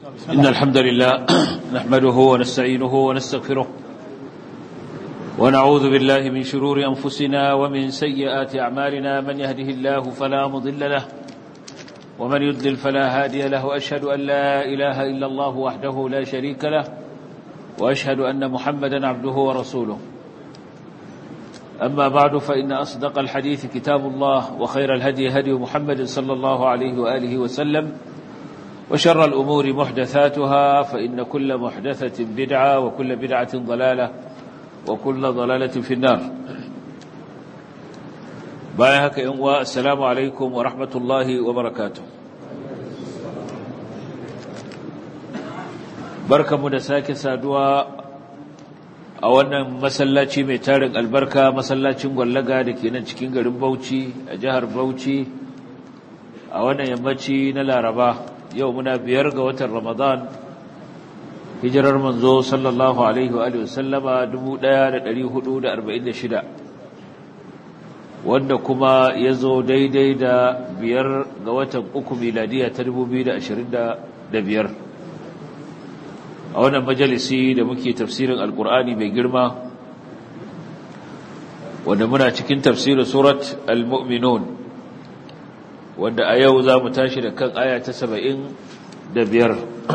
إن الحمد لله نحمده ونستعينه ونستغفره ونعوذ بالله من شرور أنفسنا ومن سيئات أعمالنا من يهده الله فلا مضل له ومن يضلل فلا هادي له وأشهد أن لا إله إلا الله وحده لا شريك له وأشهد أن محمدا عبده ورسوله أما بعد فإن أصدق الحديث كتاب الله وخير الهدي هدي محمد صلى الله عليه وآله وسلم وشر الأمور محدثاتها فإن كل محدثة بدعة وكل بدعة ضلالة وكل ضلالة في النار بايهك إنواء السلام عليكم ورحمة الله وبركاته بركة مدساك سادوا a wannan masallaci mai tarin albarka masallacin gwallaga da ke nan cikin garin Bauchi a jihar Bauchi a wannan yammaci na Laraba yau muna biyar ga watan Ramadan hijirar manzo sallallahu alaihi wa alihi wasallama 1446 wanda kuma ya zo daidai da biyar ga watan uku miladiya ta 2025 a wannan majalisi da muke tafsirin alkur'ani mai girma wanda muna cikin tafsirin surat al-mu'minun wanda a yau za mu tashi da kan aya ta saba'in da biyar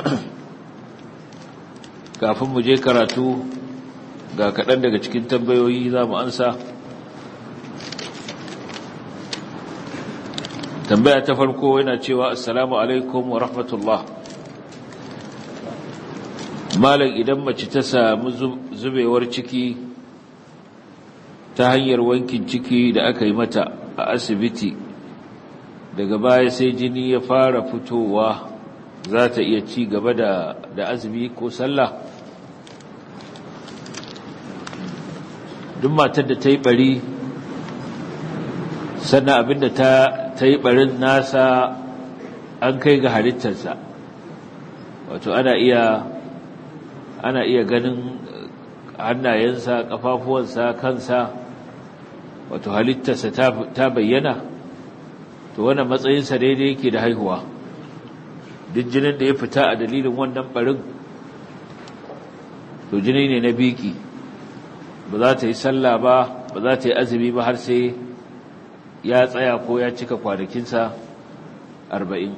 kafin mu je karatu ga kaɗan daga cikin tambayoyi za mu ansa tambaya ta farko yana cewa assalamu alaikum wa rahmatullah malam idan mace ta samu zubewar ciki ta hanyar wankin ciki da aka yi mata a asibiti daga baya sai jini ya fara fitowa za ta iya ci gaba da, da azumi ko sallah duk matar da ta yi bari sannan abinda ta, ta yi barin nasa an kai ga halittarsa wato ana iya ana iya ganin hannayensa kafafuwansa kansa wato halittarsa ta bayyana to wannan matsayinsa daidai yake da haihuwa duk jinin da ya fita a dalilin wannan barin to jini ne na biki ba za ta yi sallah ba ba za ta yi azumi ba har sai ya tsaya ko ya cika kwanakinsa arba'in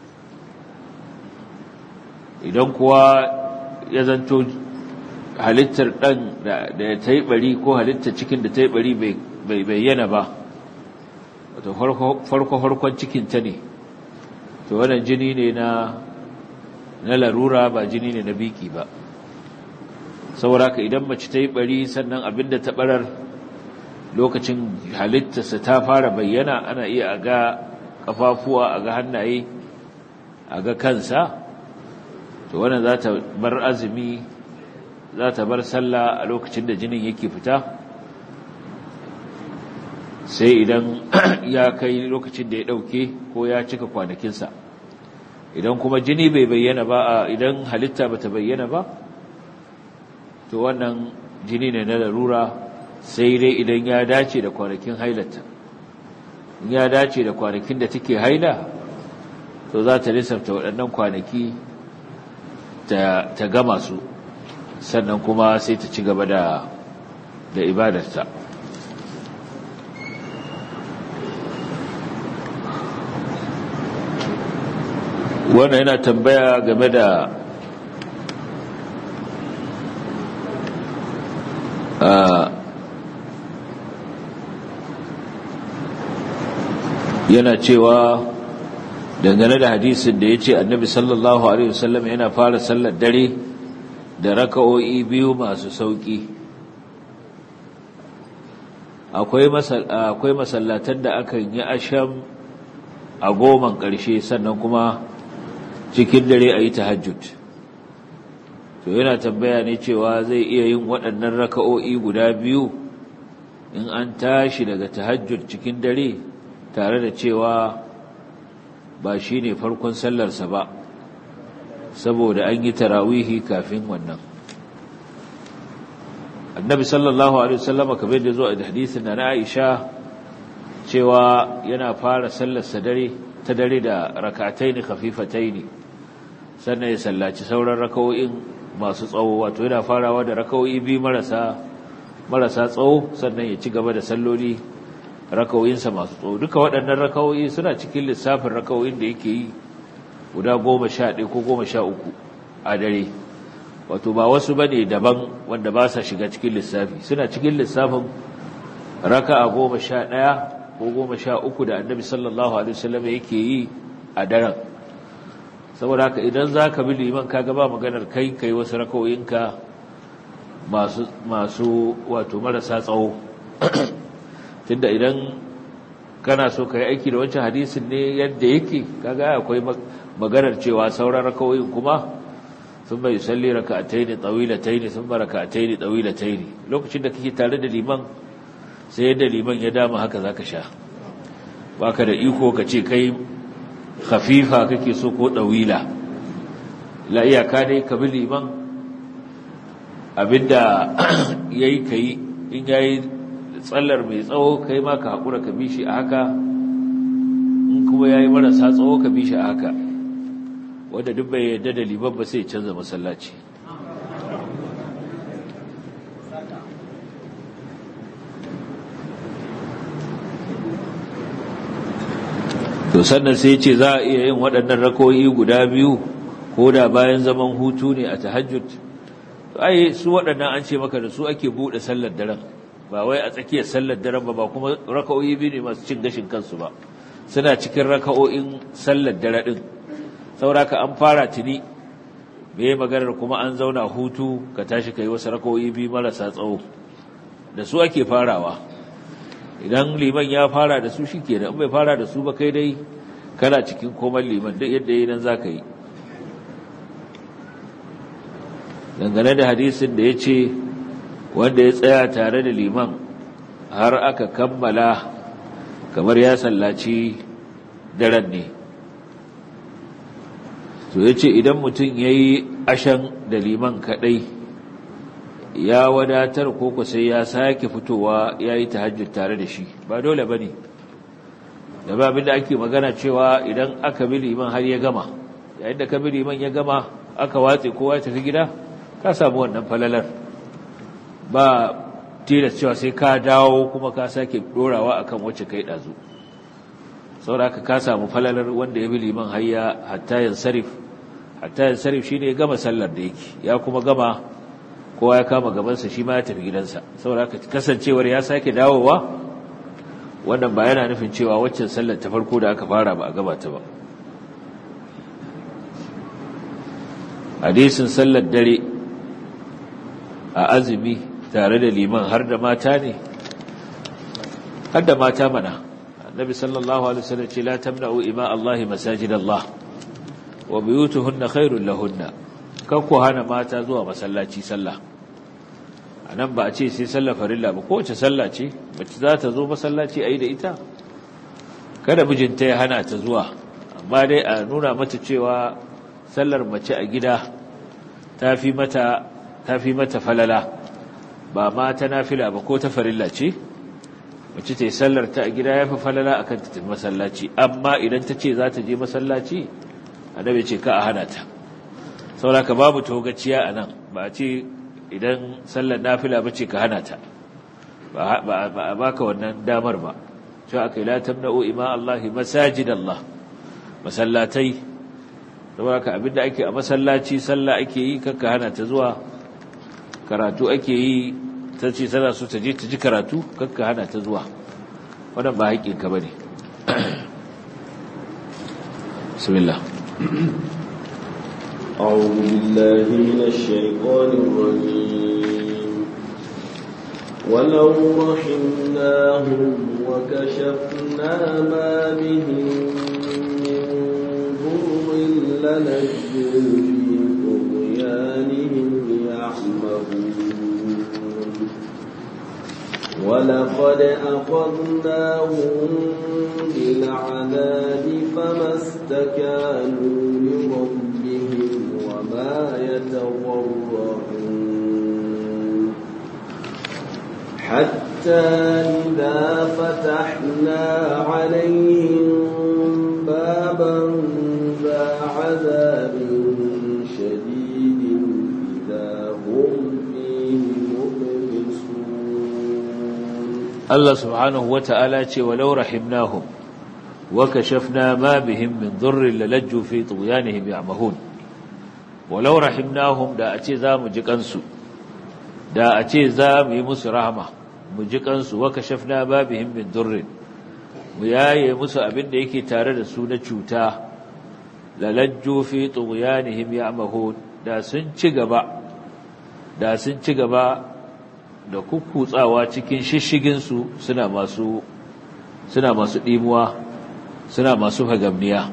idan kuwa ya zanto halittar ɗan da ta yi ɓari ko halittar cikin da ta yi ɓari bai bayyana ba wato farko-farkon cikinta ne to wannan jini ne na na larura ba jini ne na biki ba saboda ka idan mace ta yi ɓari sannan abinda ta ɓarar lokacin halittarsa ta fara bayyana ana iya a ga ƙafafuwa a ga hannaye a ga kansa to wannan za ta bar azumi za ta bar sallah a lokacin da jinin yake fita sai idan ya kai lokacin da ya ɗauke ko ya cika kwanakinsa idan kuma jini bai bayyana ba idan halitta ba ta bayyana ba to wannan jini ne na larura sai dai idan ya dace da kwanakin hailata in ya dace da kwanakin da take haila to za ta lissafta waɗannan kwanaki ta gama su sannan kuma sai ta ci gaba da da ibadarta wannan yana tambaya game da yana cewa dangane da hadisin da ya ce annabi sallallahu alaihi wasallam yana fara sallar dare da raka'o'i biyu masu sauki akwai akwai masallatan da akan yi asham a goman ƙarshe sannan kuma cikin dare a yi tahajjud to yana tambaya ne cewa zai iya yin waɗannan raka'o'i guda biyu in an tashi daga tahajjud cikin dare tare da cewa ba shi ne farkon sallarsa ba saboda an yi tarawihi kafin wannan annabi sallallahu alaihi wasallama kamar da zo a hadisin na Aisha cewa yana fara sallarsa dare ta dare da rak'ataini khafifataini sannan ya sallaci sauran rakawo'in masu tsawo wato yana farawa da rakawo'i biyu marasa marasa tsawo sannan ya ci gaba da salloli rakawo'insa masu tsawo duka waɗannan rakawo'i suna cikin lissafin rakawo'in da yake yi guda goma sha ɗaya ko goma sha uku a dare wato ba wasu ba ne daban wanda ba sa shiga cikin lissafi suna cikin lissafin raka a goma sha ɗaya ko goma sha uku da annabi sallallahu alaihi wasallam yake yi a daren saboda haka idan za ka bi liman ka gaba maganar kai kai wasu rakawoyinka masu masu wato marasa tsawo tunda idan kana so ka yi aiki da wancan hadisin ne yadda yake kaga akwai maganar cewa sauran rakawoyin kuma sun bai salli raka'ataini tawilataini sun ba raka'ataini tawilataini lokacin da kake tare da liman sai yadda liman ya dama haka zaka sha baka da iko ka ce kai khafifa kake so ko dawila la iyaka dai ka bi liman abinda yayi kai in yayi tsallar mai tsawo kai ma ka hakura ka bi shi a haka in kuma yayi marasa tsawo ka bi shi a haka wanda duk bai yadda da liman ba sai canza masallaci to sannan sai ce za a iya yin waɗannan rakoyi guda biyu ko da bayan zaman hutu ne a tahajjud to ai su waɗannan an ce maka da su ake buɗe sallar daren ba wai a tsakiyar sallar daren ba ba kuma raka'o'i biyu ne masu cin gashin kansu ba suna cikin raka'o'in sallar dare din sauraka an fara tuni me maganar kuma an zauna hutu ka tashi kai wasu raka'o'i biyu marasa tsawo da su ake farawa idan liman ya fara da su shikenan in bai fara da su ba kai dai kana cikin komai liman duk yadda yayin nan zaka yi dangane da hadisin da yace wanda ya tsaya tare da liman har aka kammala kamar ya sallaci daren ne to ya ce idan mutum ya yi ashan da liman kaɗai ya wadatar koko sai ya sake fitowa ya yi tahajjud tare da shi ba dole ba ne da ba abinda ake magana cewa idan aka bi liman har ya gama yayin da ka bi liman ya gama aka watse kowa ya tafi gida ka samu wannan falalar ba tilas cewa sai ka dawo kuma ka sake dorawa akan wacce kai dazu saboda ka samu falalar wanda ya bi liman hayya hatta yansarif hatta yansarif shine ya gama sallar da yake ya kuma gama kowa ya kama gabansa shi ma ya tafi gidansa saboda ka kasancewar ya sake dawowa wannan ba yana nufin cewa waccan sallar ta farko da aka fara ba a gaba ta ba hadisin sallar dare a azumi tare da liman har da mata ne har da mata mana annabi sallallahu alaihi wasallam ce la tamna'u ima Allah masajid Allah wa buyutuhunna khairul lahunna kan ku hana mata zuwa masallaci sallah anan ba a ce sai sallar farilla ba kowace sallah ce mace za ta zo masallaci ayi da ita kada mijinta ya hana ta zuwa amma dai a nuna mata cewa sallar mace a gida tafi mata tafi mata falala ba ma ta nafila ba ko ta farilla ce mace ta yi sallar ta a gida ya fi falala a kan tafi masallaci amma idan ta ce za ta je masallaci annabi ce ka a hana ta sauraka babu togaciya a nan ba a ce idan sallar nafila ba ce ka hana ta ba a baka wannan damar ba cewa aka yi latam na'o ima Allahi masajid Allah masallatai sauraka abinda ake a masallaci sallah ake yi kakka hana ta zuwa karatu ake yi ta ce tana so ta je ta ji karatu kakka hana ta zuwa wannan ba haƙƙinka ba ne bismillah أعوذ بالله من الشيطان الرجيم ولو رحمناهم وكشفنا ما بهم من ضر لنجوا في طغيانهم يعمهون ولقد أخذناهم بالعذاب فما استكانوا لربهم وما يتضرعون حتى إذا فتحنا عليهم بابا ذا عذاب Allah subhanahu wata'ala ce walau rahimnahum wa kashafna ma bihim min dhurrin lalajju fi tughyanihim ya'mahun walau rahimnahum da a ce za mu ji kansu da a ce za mu yi musu rahama mu ji kansu wa kashafna ma bihim min dhurrin mu yaye musu abin da yake tare da su na cuta lalajju fi tughyanihim ya'mahun da sun ci gaba da sun ci gaba da kukkutsawa cikin shishigin su suna masu suna masu dimuwa suna masu hagamniya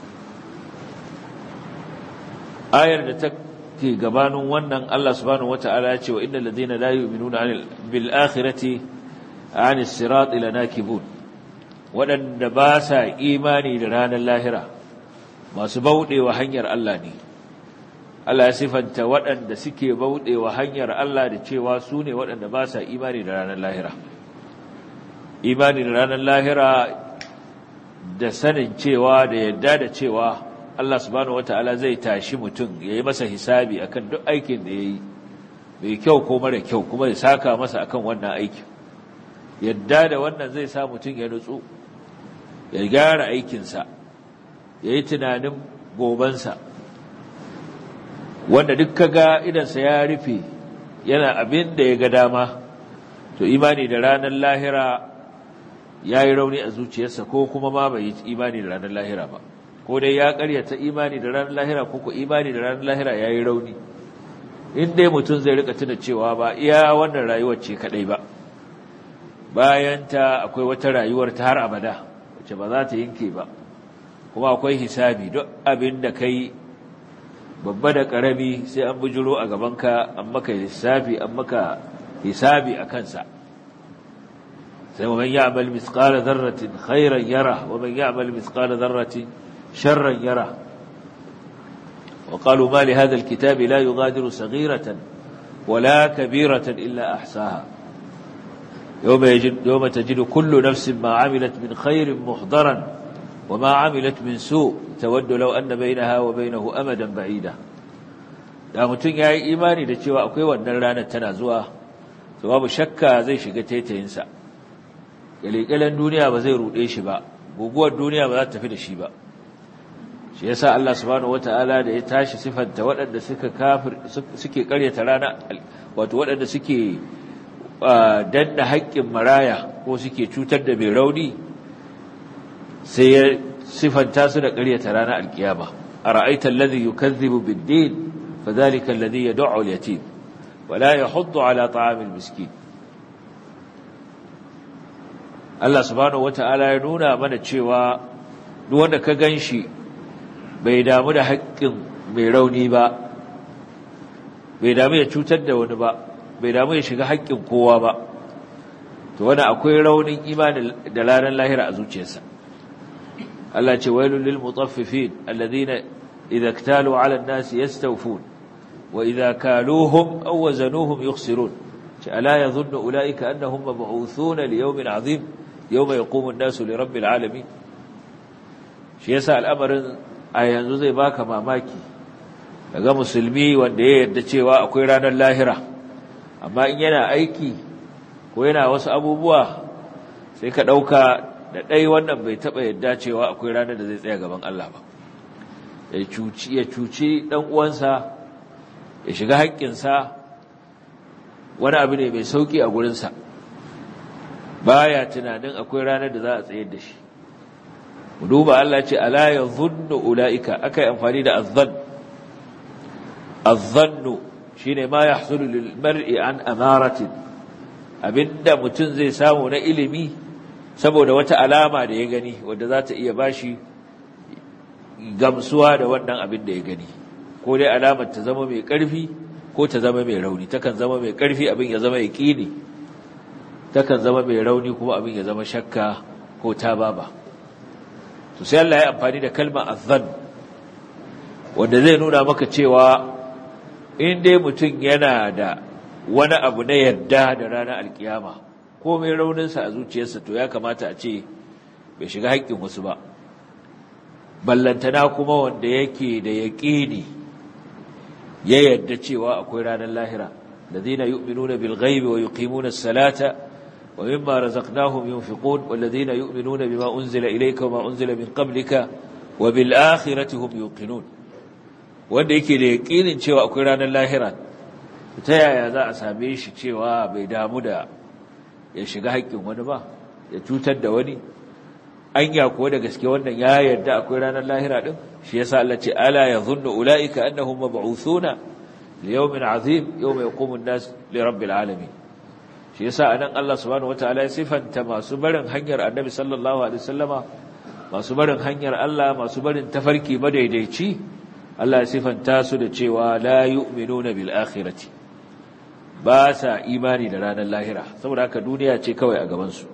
ayar da take gabanin wannan Allah subhanahu wataala ya ce wa innal ladina la yu'minuna bil akhirati 'anis sirati lanakibun waɗanda ba sa imani da ranar lahira masu bauɗewa hanyar Allah ne Allah ya sifanta waɗanda suke bauɗewa hanyar Allah da cewa su ne waɗanda ba sa imani da ranar lahira imani da ranar lahira da sanin cewa da yadda da cewa Allah subhanahu wata'ala zai tashi mutum ya yi masa hisabi akan duk aikin da ya yi mai kyau ko mara kyau kuma ya saka masa akan wannan aikin yadda da wannan zai sa mutum ya nutsu ya gyara aikinsa ya yi tunanin gobansa wanda duk kaga idansa ya rufe yana abin da ya ga dama to imani da ranar lahira ya yi rauni a zuciyarsa ko kuma ma bai yi imani da ranar lahira ba ko dai ya karyata imani da ranar lahira ko ko imani da ranar lahira ya yi rauni in dai mutum zai rika tuna cewa ba iya wannan rayuwar ce kadai ba bayan ta akwai wata rayuwar ta har abada wacce ba za ta yanke ba kuma akwai hisabi duk abin da kai babba da karami sai an bujuro a gabanka an maka lissafi an maka hisabi a kansa sai wa man ya'mal mithqala dharratin khairan yara wa man ya'mal mithqala dharratin sharran yara wa qalu ma li hadha alkitabi la yughadiru saghiratan wala kabiratan illa ahsaha يوم يجد يوم تجد كل نفس ما عملت من خير محضرا وما عملت من سوء تود لو أن بينها وبينه أمدا بعيدا da mutum ya yi imani da cewa akwai wannan ranar tana zuwa to babu shakka zai shiga taitayinsa ƙalƙalan duniya ba zai ruɗe shi ba guguwar duniya ba za ta tafi da shi ba shi yasa Allah subhanahu wata'ala da ya tashi sifanta waɗanda suka kafir suke ƙaryata rana wato waɗanda suke danna haƙƙin maraya ko suke cutar da mai rauni sai ya sifanta su da ƙaryata ranar alkiyama a ra'aitar ladhi yukazzibu bid-din fadhalika alladhi yad'u al-yatim wa la yahuddu ala ta'am al-miskin Allah subhanahu wata'ala ya nuna mana cewa duk wanda ka ganshi bai damu da haƙƙin mai rauni ba bai damu ya cutar da wani ba bai damu ya shiga haƙƙin kowa ba to wani akwai raunin imani da ranar lahira a zuciyarsa Allah ce wailul lil mutaffifin alladhina idza iktalu 'ala an-nasi yastawfun wa idza kaluhum aw wazanuhum yukhsirun ce ala yadhunnu ulaika annahum mab'uthuna li yawmin 'azim yawma yaqumu an-nasu li rabbil 'alamin shi yasa al'amarin a yanzu zai baka mamaki daga musulmi wanda ya yarda cewa akwai ranar lahira amma in yana aiki ko yana wasu abubuwa sai ka ɗauka da ɗai wannan bai taɓa yadda cewa akwai ranar da zai tsaya gaban Allah ba ya cuci ya cuci ɗan uwansa ya shiga haƙƙinsa wani abu ne mai sauƙi a gurinsa baya tunanin akwai ranar da za a tsayar da shi mu duba Allah ce ala yadhunnu ulaika akai amfani da azzan azzannu shine ma yahsulu lil mar'i an amaratin abinda mutum zai samu na ilimi saboda wata alama da ya gani wanda za ta iya bashi gamsuwa da wannan abin da ya gani ko dai alamar ta zama mai ƙarfi ko ta zama mai rauni takan zama mai ƙarfi abin ya zama yaqini takan zama mai rauni kuma abin ya zama shakka ko tababa to sai Allah ya amfani da kalmar azzan wanda zai nuna maka cewa in dai mutum yana da wani abu na yarda da ranar alkiyama ko mai rauninsa a zuciyarsa to ya kamata a ce bai shiga haƙƙin wasu ba ballantana kuma wanda yake da yaƙini ya yarda cewa akwai ranar lahira الذين يؤمنون بالغيب ويقيمون الصلاة wa mimma razaqnahum yunfiqun walladhina yu'minuna bima unzila ilayka wa ma unzila min qablika wa bil akhirati hum yuqinun wanda yake da yaqinin cewa akwai ranar lahira ta yaya za a same shi cewa bai damu da ya shiga haƙƙin wani ba ya cutar da wani anya ko da gaske wannan ya yarda akwai ranar lahira din shi yasa Allah ce ala yadhunnu ulaika annahum mab'uthuna li yawmin azim yawma yaqumu an-nas li rabbil alamin shi yasa anan Allah subhanahu wataala ya sifanta masu barin hanyar Annabi sallallahu alaihi wasallama masu barin hanyar Allah masu barin tafarki madaidaici Allah ya sifanta su da cewa la yu'minuna bil akhirati ba sa imani da ranar lahira saboda haka duniya ce kawai a gaban su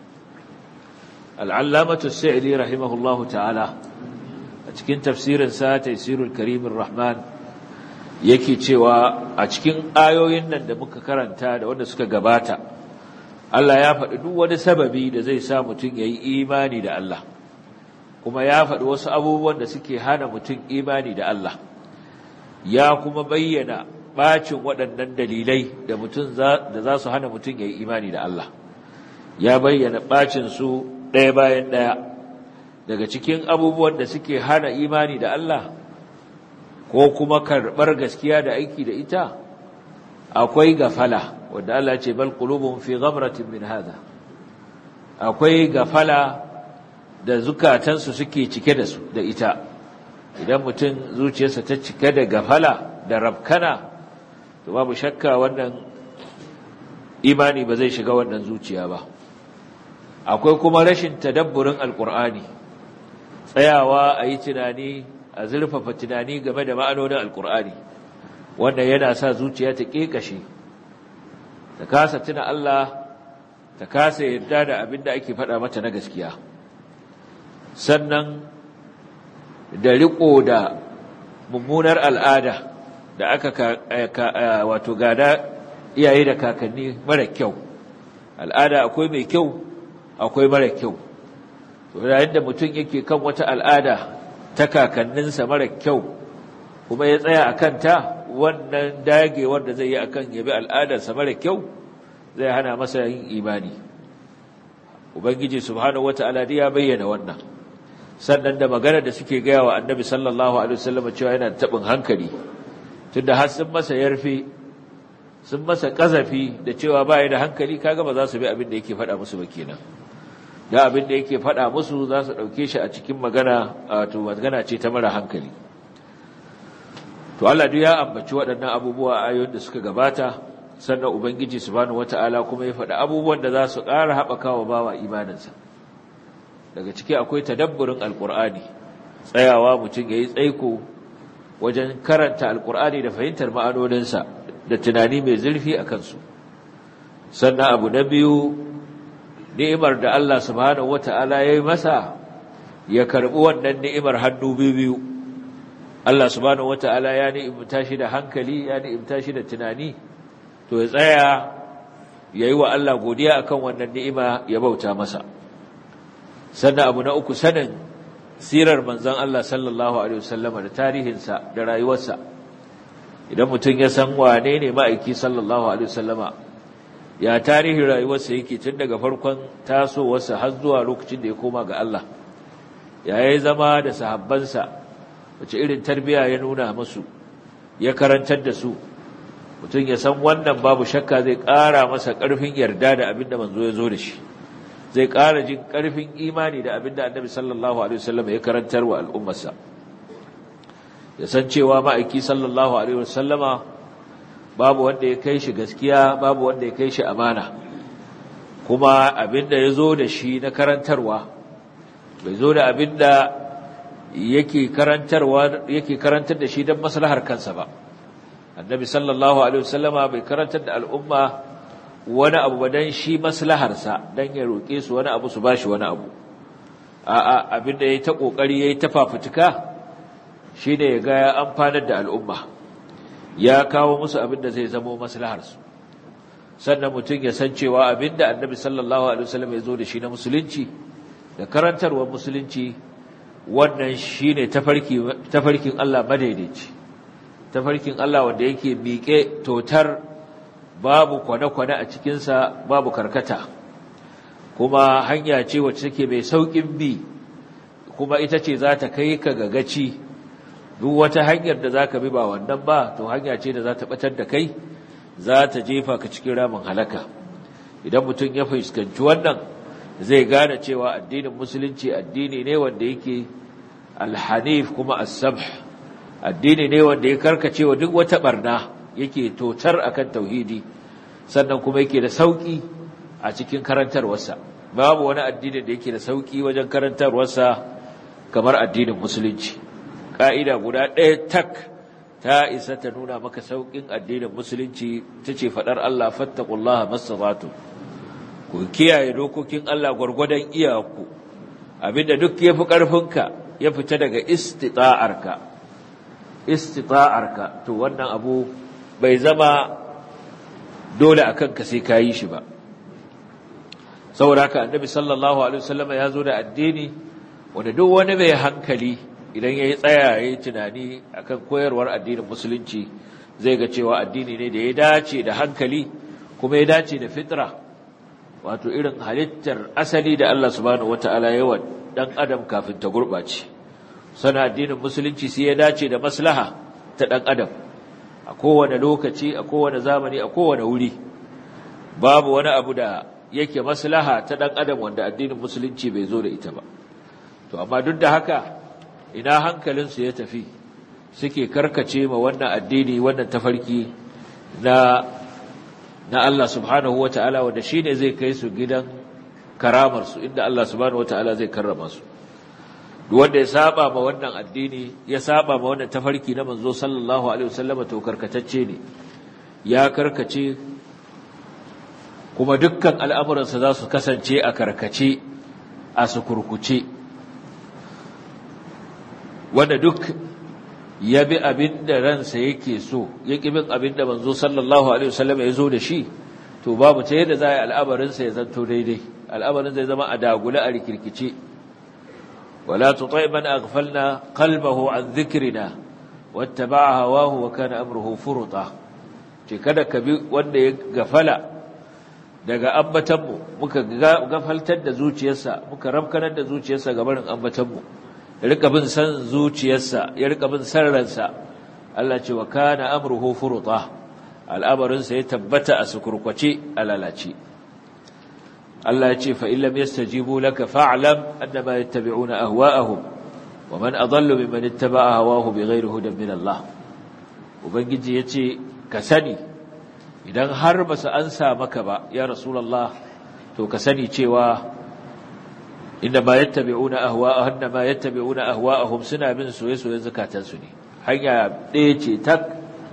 al'allamatu sa'ili rahimahullahu ta'ala a cikin tafsirinsa taisirul karimin rahman yake cewa a cikin ayoyin nan da muka karanta da wanda suka gabata Allah ya faɗi duk wani sababi da zai sa mutum ya yi imani da Allah kuma ya faɗi wasu abubuwan da suke hana mutum imani da Allah ya kuma bayyana ɓacin waɗannan dalilai da mutum da za su hana mutum ya yi imani da Allah ya bayyana ɓacin su ɗaya bayan ɗaya daga cikin abubuwan da suke hana imani da Allah ko kuma karɓar gaskiya da aiki da ita akwai gafala wanda Allah ce bal qulubun fi ghamratin min hada akwai gafala da zukatansu suke cike da su da ita idan mutum zuciyarsa ta cike da gafala da rabkana to babu shakka wannan imani ba zai shiga wannan zuciya ba akwai kuma rashin tadabburin alkur'ani tsayawa a yi tunani a zurfafa tunani game da ma'anonin alkur'ani wanda yana sa zuciya ta ƙeƙashe ta kasa tuna Allah ta kasa yarda da abin da ake faɗa mata na gaskiya sannan da riƙo da mummunar al'ada da aka wato gada iyaye da kakanni mara kyau al'ada akwai mai kyau akwai mara kyau yayin da mutum yake kan wata al'ada ta kakanninsa mara kyau kuma ya tsaya a kanta wannan dagewar da zai yi akan yabi al'adarsa mara kyau zai hana masa yin imani ubangiji subhanahu wata'ala ya bayyana wannan sannan da magana da suke gaya wa annabi sallallahu alaihi wasallam cewa yana tabin hankali tunda har sun masa yarfe sun masa kazafi da cewa baya da hankali kaga ba za su bi abin da yake faɗa musu ba kenan da abin da yake faɗa musu za su ɗauke shi a cikin magana wato magana ce ta mara hankali to Allah duk ya ambaci waɗannan abubuwa a ayoyin da suka gabata sannan ubangiji subhanahu wata'ala kuma ya faɗa abubuwan da za su ƙara haɓaka wa bawa imaninsa daga ciki akwai tadabburin alƙur'ani tsayawa mutum ya yi tsaiko wajen karanta alƙur'ani da fahimtar ma'anoninsa da tunani mai zurfi a kansu sannan abu na biyu ni'imar da Allah subhanahu wata'ala ya yi masa ya karɓi wannan ni'imar hannu biyu Allah subhanahu wata'ala ya ni'imta shi da hankali ya ni'imta shi da tunani to ya tsaya ya yi wa Allah godiya akan wannan ni'ima ya bauta masa sannan abu na uku sanin sirar manzon Allah sallallahu alaihi wasallama da tarihinsa da rayuwarsa idan mutum ya san wane ne ma'aiki sallallahu alaihi wasallama ya tarihin rayuwarsa yake tun daga farkon tasowarsa har zuwa lokacin da ya koma ga Allah ya yi zama da sahabbansa wace irin tarbiya ya nuna musu ya karantar da su mutum ya san wannan babu shakka zai ƙara masa ƙarfin yarda da abin da manzo ya zo da shi zai ƙara jin ƙarfin imani da abin da annabi sallallahu alaihi wasallam ya karantar wa al'ummarsa ya san cewa ma'aiki sallallahu alaihi wasallama babu wanda ya kai shi gaskiya babu wanda ya kai shi amana kuma abinda ya zo da shi na karantarwa bai zo da abinda yake karantarwa yake karantar da shi don maslahar kansa ba annabi sallallahu alaihi wasallama bai karantar da al'umma wani abu ba dan shi maslaharsa dan ya roke su wani abu su bashi wani abu a'a abinda yayi ta kokari yayi ta fafutuka shine ya ga ya amfanar da al'umma ya kawo musu abin da zai zamo maslaharsu sannan mutum ya san cewa abin da annabi sallallahu alaihi wasallam ya zo da shi na musulunci da karantarwar musulunci wannan shine tafarki tafarkin Allah madaidaici tafarkin Allah wanda yake miƙe totar babu kwane-kwane a cikinsa babu karkata kuma hanya ce wacce take mai saukin bi kuma ita ce za ta kai ka ga gaci duk wata hanyar da za ka bi ba wannan ba to hanya ce da za ta batar da kai za ta jefa ka cikin ramin halaka idan mutum ya fuskanci wannan zai gane cewa addinin musulunci addini ne wanda yake alhanif kuma as-sabh addini ne wanda ya karkace wa duk wata barna yake totar akan tauhidi sannan kuma yake da sauki a cikin karantarwarsa babu wani addini da yake da sauki wajen karantarwarsa kamar addinin musulunci ka'ida guda ɗaya tak ta isa ta nuna maka saukin addinin musulunci tace fadar Allah fattaqullaha mastata'tum ku kiyaye dokokin Allah gwargwadon iyaku abinda duk yafi karfinka ya fita daga istita'arka istita'arka to wannan abu bai zama dole akan ka sai kayi shi ba saboda haka annabi sallallahu alaihi wasallam ya zo da addini wanda duk wani mai hankali idan yayi tsaya yayi tunani akan koyarwar addinin musulunci zai ga cewa addini ne da ya dace da hankali kuma ya dace da fitra wato irin halittar asali da Allah subhanahu wataala ya wa dan adam kafin ta gurbace sana addinin musulunci sai ya dace da maslaha ta dan adam a kowane lokaci a kowane zamani a kowane wuri babu wani abu da yake maslaha ta dan adam wanda addinin musulunci bai zo da ita ba to amma duk da haka ina hankalinsu ya tafi suke karkace ma wannan addini wannan tafarki na na Allah subhanahu wataala wanda shine zai kai su gidan karamar su inda Allah subhanahu wataala zai karrama su duk wanda ya saba ma wannan addini ya saba ma wannan tafarki na manzo sallallahu alaihi wasallam to karkatacce ne ya karkace kuma dukkan al'amuransa za su kasance a karkace a su kurkuce wanda duk ya bi abin da ransa yake so ya ƙi bin abin da manzo sallallahu alaihi wasallam ya zo da shi to babu ta yadda za a yi al'amarinsa ya zanto daidai al'amarin zai zama a dagula a rikirkice wala tutai man aghfalna qalbahu an dhikrina wattaba'a hawahu wa kana amruhu furuta ce kada ka bi wanda ya gafala daga ambatanmu muka gafaltar da zuciyarsa muka ramkanar da zuciyarsa ga barin ambatanmu ya rika bin san zuciyarsa ya rika bin san ransa Allah ce wa kana amruhu furuta al'amarinsa ya tabbata a sukurkwace a lalace Allah ya ce fa illam yastajibu laka fa'lam annama yattabi'una ahwa'ahum wa man adallu mimman ittaba'a hawahu bighayri hudan min Allah ubangiji yace ka sani idan har ba su ansa maka ba ya rasulullah to ka sani cewa inda ma yattabi'una ahwa'ahum inda ma yattabi'una ahwa'ahum suna bin soyayyen zakatansu ne hanya ɗaya ce tak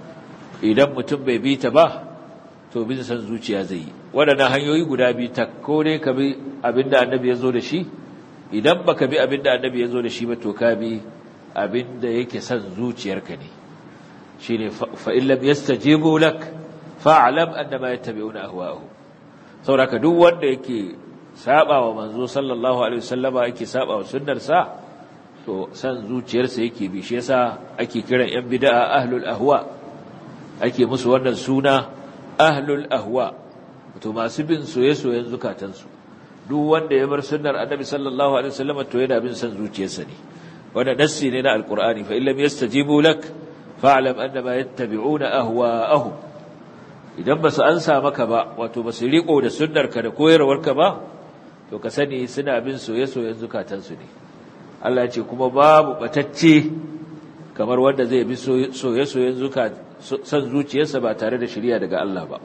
idan mutum bai bi ta ba to bin san zuciya zai yi waɗannan hanyoyi guda biyu tak ko dai ka bi abinda annabi ya zo da shi idan baka bi abinda annabi ya zo da shi ba to ka bi abinda yake san zuciyarka ne shine fa in lam yastajibu lak fa'lam annama yattabi'una ahwa'ahum saboda duk wanda yake saba wa manzo sallallahu alaihi wasallama yake saba wa sunnarsa to san zuciyarsa yake bi shi yasa ake kiran yan bid'a ahlul ahwa ake musu wannan suna ahlul ahwa to masu bin soye-soyen zukatansu duk wanda ya bar sunnar annabi sallallahu alaihi wasallama to yana bin san zuciyarsa ne wannan nassi ne na alqur'ani fa illam yastajibu lak fa'lam annama yattabi'una ahwa'ahum idan ba su ansa maka ba wato ba su riko da sunnarka da koyarwarka ba to ka sani suna bin soye-soyen zukatansu ne Allah ce kuma babu batacce kamar wanda zai bi soye-soyen san zuciyarsa ba tare da shirya daga Allah ba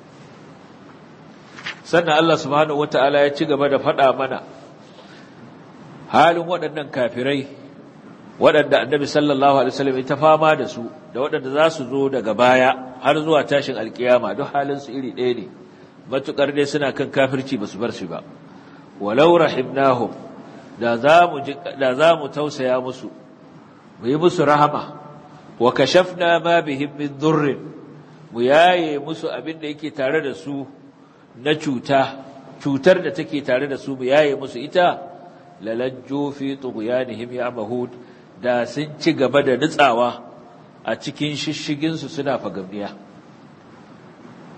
sannan Allah subhanahu wata'ala ya ci gaba da faɗa mana halin waɗannan kafirai waɗanda annabi sallallahu alaihi wasallam ya ta fama da su da waɗanda za su zo daga baya har zuwa tashin alkiyama duk halin su iri ɗaya ne matukar dai suna kan kafirci ba su bar shi ba walau rahimnahum da za mu da za mu tausaya musu mu yi musu rahama wa kashafna ma bihim min durr mu yaye musu abin da yake tare da su na cuta cutar da take tare da su mu yaye musu ita lalajju fi tughyanihim ya'mahud da sun ci gaba da nutsawa a cikin shishigin su suna fagamniya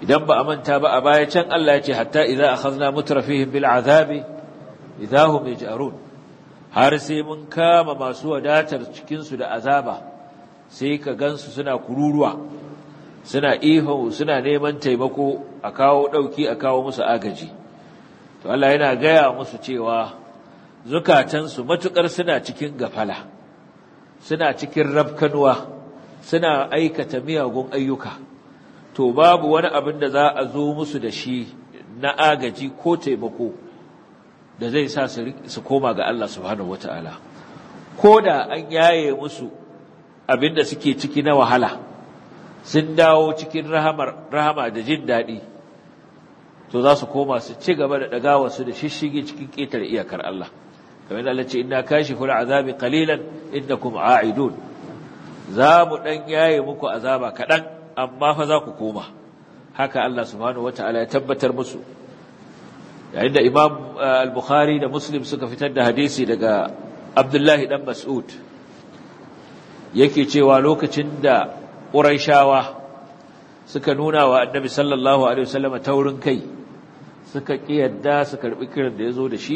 idan ba a manta ba a baya can Allah ya ce hatta idza akhadna mutrafihim bil azabi idahum yaj'arun har sai mun kama masu wadatar cikin su da azaba sai ka gansu suna kururuwa suna ihu suna neman taimako a kawo dauki a kawo musu agaji to Allah yana gaya musu cewa zukatansu matukar suna cikin gafala suna cikin rabkanuwa suna aikata miyagun ayyuka to babu wani abin da za a zo musu da shi na agaji ko taimako da zai sa su koma ga Allah subhanahu wataala ko da an yaye musu abin da suke ciki na wahala sun dawo cikin rahamar rahama da jin daɗi to za su koma su ci gaba da ɗagawarsu da shishige cikin ƙetare iyakar Allah kamar Allah ce inna kashiful azabi qalilan innakum a'idun za mu dan yaye muku azaba kadan amma fa za ku koma haka Allah subhanahu wataala ya tabbatar musu yayin da Imam al-Bukhari da Muslim suka fitar da hadisi daga Abdullahi dan Mas'ud yake cewa lokacin da Qurayshawa suka nuna wa Annabi sallallahu alaihi wasallam taurin kai suka kiyarda su karbi kiran da yazo da shi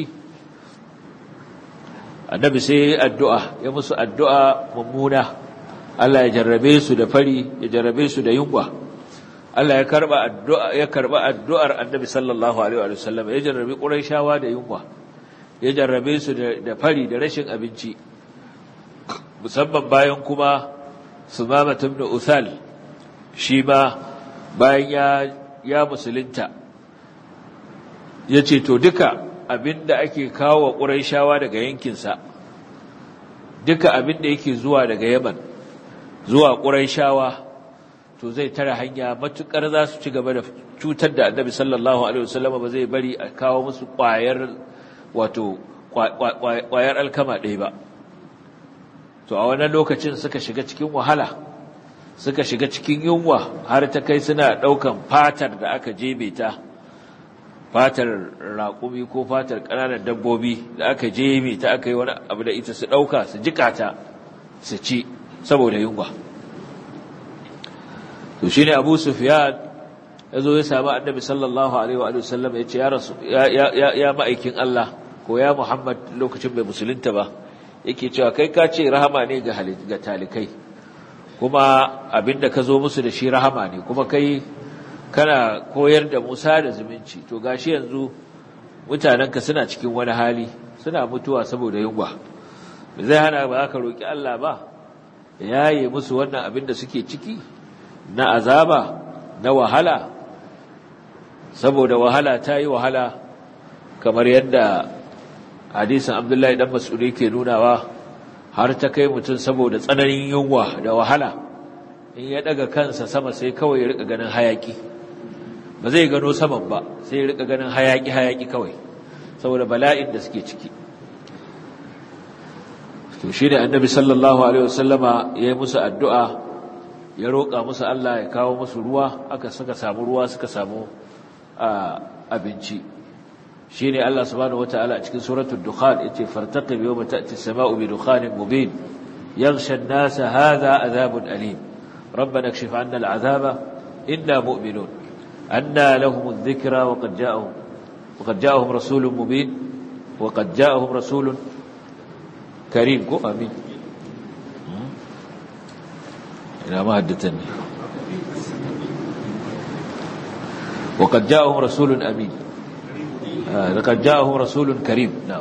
annabi sai addu'a ya musu addu'a mummuna Allah ya jarrabe su da fari ya jarrabe su da yunwa Allah ya karba addu'a ya karba addu'ar annabi sallallahu alaihi wa sallam ya jarrabe quraishawa da yunwa ya jarrabe su da fari da rashin abinci musamman bayan kuma sumama ibn uthal shi ma bayan ya ya musulunta yace to duka abinda ake kawo wa ƙuraishawa daga yankinsa duka abinda yake zuwa daga yaman zuwa ƙuraishawa to zai tara hanya matuƙar za su ci gaba da cutar da annabi sallallahu alaihi wasallam ba zai bari a kawo musu ƙwayar wato ƙwayar alkama ɗaya ba to a wannan lokacin suka shiga cikin wahala suka shiga cikin yunwa har ta kai suna ɗaukan fatar da aka jebe ta fatar raƙumi ko fatar ƙananan dabbobi da aka jeme ta aka yi wani abu da ita su ɗauka su jika ta su ci saboda yunwa to shi ne abu sufiyan ya zo ya sami annabi sallallahu alaihi wa sallam ya ce ya ma'aikin Allah ko ya Muhammad lokacin bai musulunta ba yake cewa kai ka ce rahama ne ga talikai kuma abinda ka zo musu da shi rahama ne kuma kai kana koyar da Musa da zumunci to gashi yanzu mutanenka suna cikin wani hali suna mutuwa saboda yunwa zai hana ba ka roki Allah ba yaye musu wannan abin da suke ciki na azaba na wahala saboda wahala ta yi wahala kamar yadda hadisin Abdullahi dan Mas'ud yake nunawa har ta kai mutum saboda tsananin yunwa da wahala in ya daga kansa sama sai kawai ya rika ganin hayaki ba zai gano saman ba sai ya rika ganin hayaki hayaki kawai saboda bala'in da suke ciki to shi da annabi sallallahu alaihi wasallama ya yi musu addu'a ya roƙa musu Allah ya kawo musu ruwa aka suka samu ruwa suka samu abinci shi ne Allah subhanahu wata'ala a cikin suratul dukhan yace fartaqib yawma ta'ti as-sama'u bi dukhanin mubin yaghsha an-nasa hadha adhabun alim ربنا اكشف عنا العذاب إنا مؤمنون أنى لهم الذكرى وقد جاءهم وقد جاءهم رسول مبين وقد جاءهم رسول كريم كو أمين إلى ما هدتني وقد جاءهم رسول أمين آه لقد جاءهم رسول كريم نعم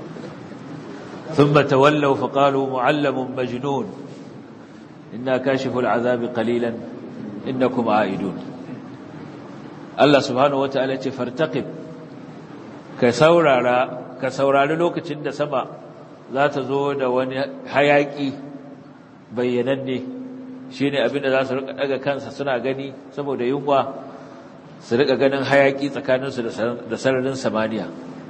ثم تولوا فقالوا معلم مجنون إنا كاشف العذاب قليلا إنكم عائدون الله سبحانه وتعالى فارتقب كسورارا كسورارا لوكacin da sama za ta zo da wani hayaki bayyananne shine abin da za su rika daga kansa suna gani saboda yunwa su rika ganin hayaki tsakaninsu da sararin samaniya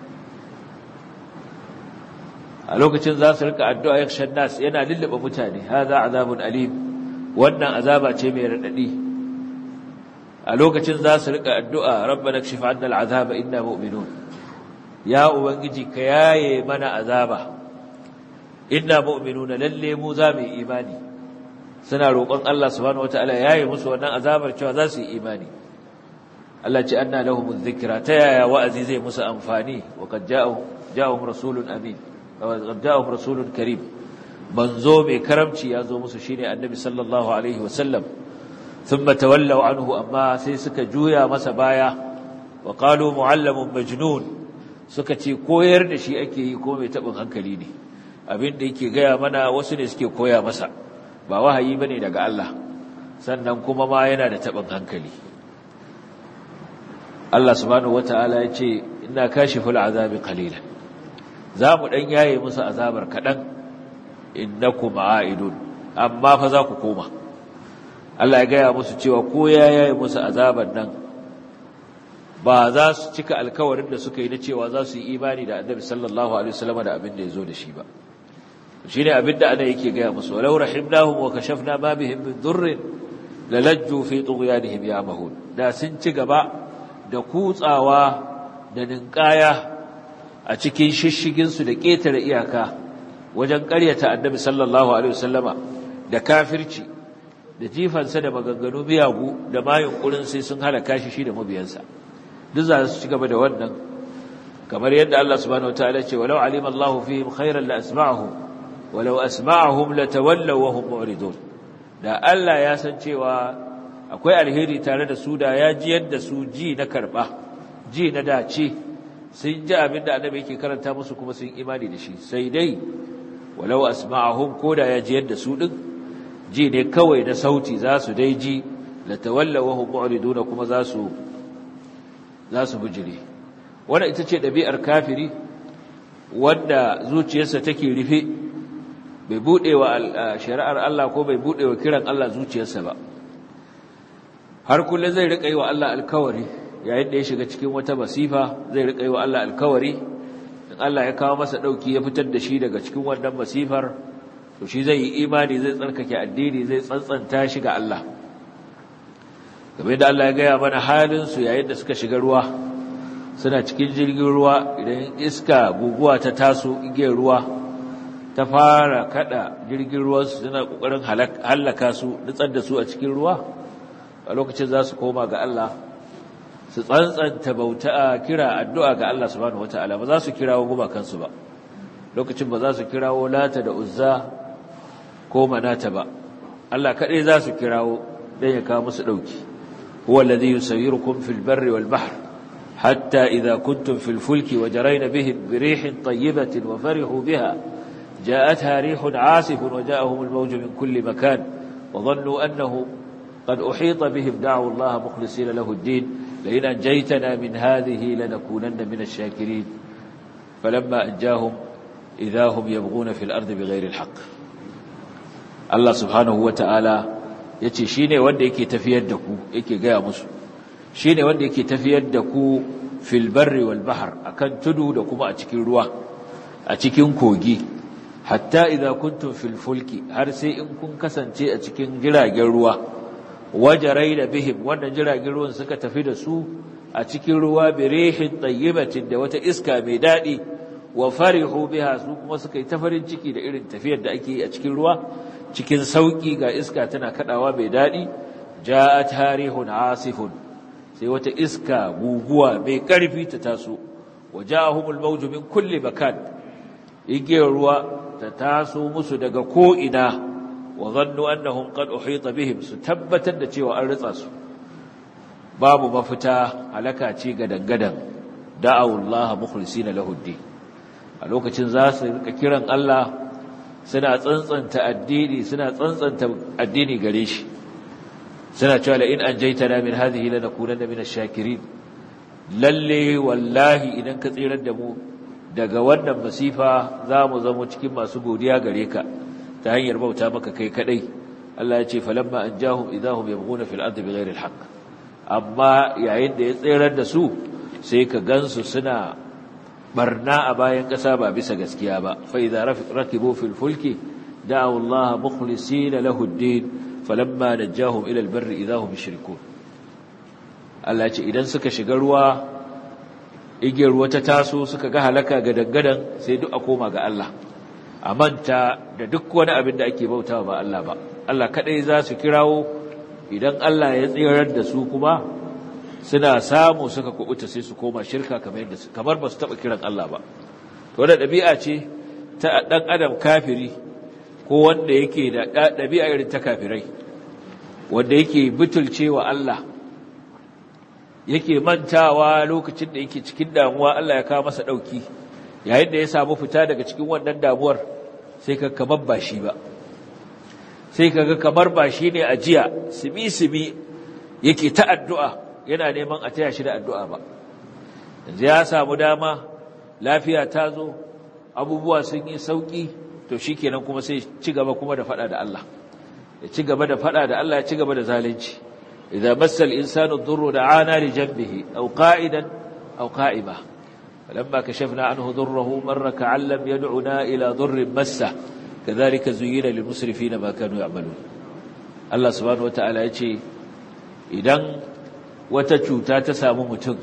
a lokacin za su rika addu'a yakshan nas yana lullube mutane haza azabun alim wannan azaba ce mai radadi a lokacin za su rika addu'a rabbana kshif 'anna al'azaba inna mu'minun ya ubangiji ka yaye mana azaba inna mu'minuna lalle mu za mu yi imani suna roƙon Allah subhanahu wataala yaye musu wannan azabar cewa za su yi imani Allah ce anna lahum dhikra ta yaya wa'azi zai musu amfani wa qad ja'ahum ja'ahum rasulun amin wa qad ja'ahum rasulun karim manzo mai karamci ya zo musu shine annabi sallallahu alaihi wa sallam thumma tawallaw anhu amma sai suka juya masa baya wa qalu muallamun majnun suka ce koyar da shi ake yi ko mai tabin hankali ne abin da yake gaya mana wasu ne suke koya masa ba wahayi bane daga Allah sannan kuma ma yana da tabin hankali Allah subhanahu wataala ya ce inna kashiful azabi qalilan za mu dan yaye musu azabar kadan innakum aidun amma fa za ku koma Allah ya gaya musu cewa ko ya yaye musu azabar nan ba za su cika alkawarin da suka yi na cewa za su yi imani da annabi sallallahu alaihi wasallam da abin da ya zo da shi ba shine abin da ana yake gaya musu walau rahimnahum wa kashafna ma bihim min dhurrin lalajju fi tughyanihim yamahun da sun ci gaba da kutsawa da ninkaya a cikin shishigin su da ketare iyaka wajen ƙaryata annabi sallallahu alaihi wasallama da kafirci da jifansa da maganganu miyagu da ma yunkurin sai sun halaka shi shi da mabiyansa duk za su ci gaba da wannan kamar yadda Allah subhanahu wataala ce walau alima Allahu fihim khairan la asma'ahum walau asma'ahum latawallaw wa hum mu'ridun da Allah ya san cewa akwai alheri tare da su da ya ji yadda su ji na karba ji na dace sun ji abin da annabi yake karanta musu kuma sun imani da shi sai dai walau asma'ahum koda ya ji yadda su din ji ne kawai na sauti za su dai ji latawallaw wa hum mu'ridun kuma za su za su bijire wanda ita ce ɗabi'ar kafiri wanda zuciyarsa take rufe bai buɗe wa shari'ar Allah ko bai buɗe wa kiran Allah zuciyarsa ba har kullum zai riƙa yi wa Allah alkawari yayin da ya shiga cikin wata masifa zai riƙa yi wa Allah alkawari in Allah ya kawo masa ɗauki ya fitar da shi daga cikin wannan masifar to shi zai yi imani zai tsarkake addini zai tsantsanta shi ga Allah game da Allah ya gaya mana halinsu yayin da suka shiga ruwa suna cikin jirgin ruwa idan iska guguwa ta taso igiyar ruwa ta fara kada jirgin ruwansu suna kokarin halaka su nutsar da su a cikin ruwa a lokacin za su koma ga Allah su tsantsanta bauta a kira addu'a ga Allah subhanahu wata'ala ba za su kirawo gumakansu ba lokacin ba za su kirawo lata da uzza ko manata ba Allah kaɗai za su kirawo don ya kawo musu ɗauki هو الذي يسيركم في البر والبحر حتى إذا كنتم في الفلك وجرين بهم بريح طيبة وفرحوا بها جاءتها ريح عاصف وجاءهم الموج من كل مكان وظنوا أنه قد أحيط بهم دعوا الله مخلصين له الدين لئن أنجيتنا من هذه لنكونن من الشاكرين فلما أنجاهم إذا هم يبغون في الأرض بغير الحق الله سبحانه وتعالى ya ce shi ne wanda yake tafiyar da ku yake gaya musu shi ne wanda yake tafiyar da ku filbarri wal bahar a kan tudu da kuma a cikin ruwa a cikin kogi hatta idan kuntum filfulki har sai in kun kasance a cikin jiragen ruwa wajarai da bihim wannan jiragen ruwan suka tafi da su a cikin ruwa birihin tayyibatin da wata iska mai daɗi wa farihu biha su kuma suka yi ta farin ciki da irin tafiyar da ake yi a cikin ruwa cikin sauki ga iska tana kadawa mai dadi ja'at harihun asifun sai wata iska guguwa mai karfi ta taso waja'ahumul mawju min kulli makan igiyar ruwa ta taso musu daga ko ina wa zannu annahum qad uhita bihim su tabbatar da cewa an ritsa su babu mafita halaka ce ga dangadan da'awullaha mukhlisina lahu a lokacin za su rika kiran Allah suna tsantsanta addini suna tsantsanta addini gare shi suna cewa la in anjaytana min hadhihi lanakunanna min ash-shakirin lalle wallahi idan ka tsirar da mu daga wannan masifa za mu zama cikin masu godiya gare ka ta hanyar bauta maka kai kadai Allah ya ce falamma anjahum idahum yabghuna fil ardi bighayri al-haqq amma yayin da ya tsirar da su sai ka gansu suna barna a bayan ƙasa ba bisa gaskiya ba fa idza rakibu fil fulki da'u Allah mukhlisina lahu ad-din falamma najahum ila al-barri idahum yushrikun Allah ce idan suka shiga ruwa igiyar ruwa ta taso suka ga halaka ga dangadan sai duk a koma ga Allah a manta da duk wani abin da ake bautawa ba Allah ba Allah kadai za su kirawo idan Allah ya tsirar da su kuma suna samu suka kubuta sai su koma shirka kamar yadda kamar ba su taba kiran Allah ba to da dabi'a ce ta dan adam kafiri ko wanda yake da dabi'a irin ta kafirai wanda yake butulcewa Allah yake mantawa lokacin da yake cikin damuwa Allah ya kawo masa dauki yayin da ya samu fita daga cikin wannan damuwar sai ka kamar ba shi ba sai kaga kamar ba shi ne ajiya simi simi yake ta addu'a yana neman a taya shi da addu'a ba yanzu ya samu dama lafiya ta zo abubuwa sun yi sauki to shikenan kuma sai ci gaba kuma da fada da Allah ya ci gaba da fada da Allah ya ci gaba da zalunci idza massal insanu dhurru da'ana li janbihi aw qa'idan aw qa'ima falamma kashafna anhu dhurruhu marra ka'an lam yad'una ila dhurrin massa kadhalika zuyyina lil musrifina ma kanu ya'malun Allah subhanahu wata'ala yace idan wata cuta ta samu mutum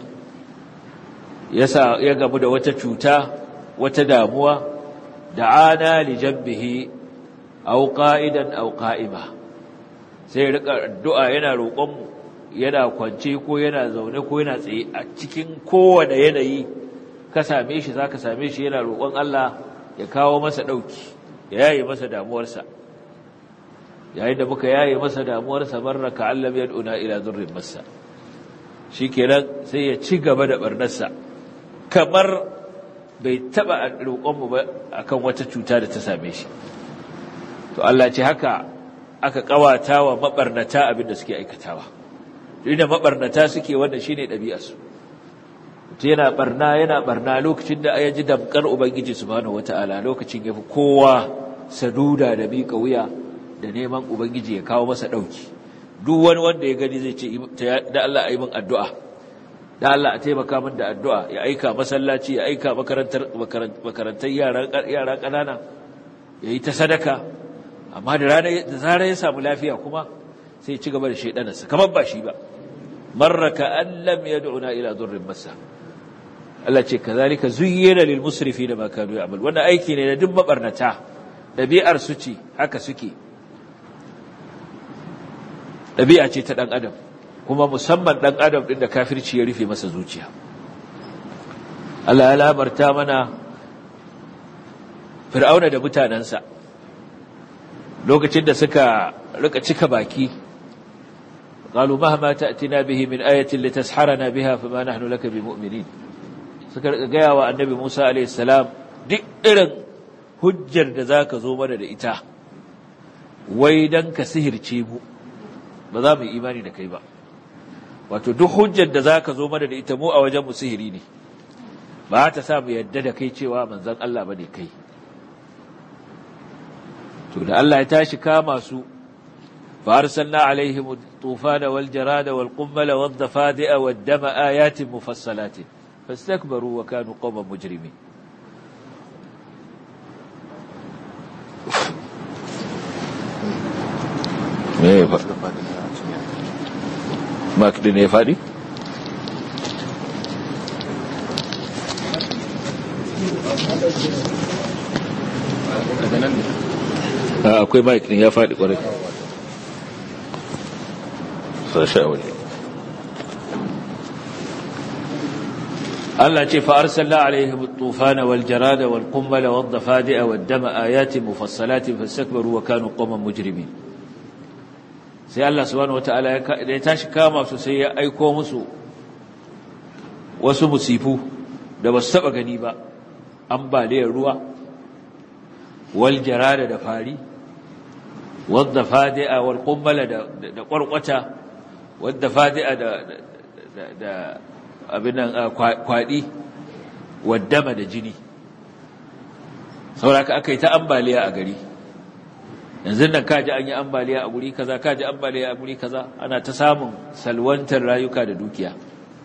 ya ya gamu da wata cuta wata damuwa da'ana li janbihi aw qa'idan aw qa'ima sai rika addu'a yana roƙon mu yana kwance ko yana zaune ko yana tsaye a cikin kowane yanayi ka same shi zaka same shi yana roƙon Allah ya kawo masa dauki ya yaye masa damuwarsa yayin da muka yaye masa damuwarsa barraka allam yad'una ila dhurrin massa shikenan sai ya ci gaba da barnarsa kamar bai taba roƙon mu ba akan wata cuta da ta same shi to Allah ce haka aka kawata wa mabarnata abin da suke aikatawa inda mabarnata suke wannan shine ɗabi'arsu mutum yana barna yana barna lokacin da ya ji damkar ubangiji subhanahu wataala lokacin yafi kowa saduda da miƙa wuya da neman ubangiji ya kawo masa ɗauki duk wani wanda ya gani zai ce da Allah a yi min addu'a da Allah a taimaka min da addu'a ya aika masallaci ya aika makarantar makarantar yara ƙanana ya yi ta sadaka amma da da zarar ya samu lafiya kuma sai ci gaba da shaidanarsa kamar ba shi ba marraka an lam yad'una ila durrin masa Allah ce kazalika zuyyina lil musrifina ma kanu ya'mal wannan aiki ne na duk mabarnata dabi'ar su ce haka suke dabi'a ce ta dan adam kuma musamman dan adam din da kafirci ya rufe masa zuciya Allah ya labarta mana fir'auna da mutanansa lokacin da suka rika cika baki قالوا مهما تأتنا به من آية لتسحرنا بها فما نحن لك بمؤمنين suka rika gaya wa annabi Musa alayhi salam duk irin hujjar da zaka zo mana da ita wai dan ka sihirce mu ba za mu yi imani da kai ba wato duk hujjar da zaka zo mana da ita mu a wajen mu sihiri ne ba ta sa mu yadda da kai cewa manzon Allah bane kai to da Allah ya tashi kama su فأرسلنا عليهم الطوفان والجراد والقمل والضفادع والدم آيات مفصلات فاستكبروا وكانوا قوما مجرمين ما كدين يا فادي akwai mike ne ya faɗi ƙwarai فشاول الله ce فأرسلنا عليهم الطوفان والجراد والقمل والضفادع والدم آيات مفصلات فاستكبروا وكانوا قوما مجرمين sai Allah subhanahu wataala ya tashi kama su sai ya aiko musu wasu musifu da ba su taba gani ba ambaliyar ruwa wal jarada da fari wadda fadi'a wal qummala da da kwarkwata wadda fadi'a da da abin nan kwadi waddama da jini sauraka akai ta ambaliya a gari yanzu nan kaji an yi ambaliya a guri kaza kaji ambaliya a guri kaza ana ta samun salwantar rayuka da dukiya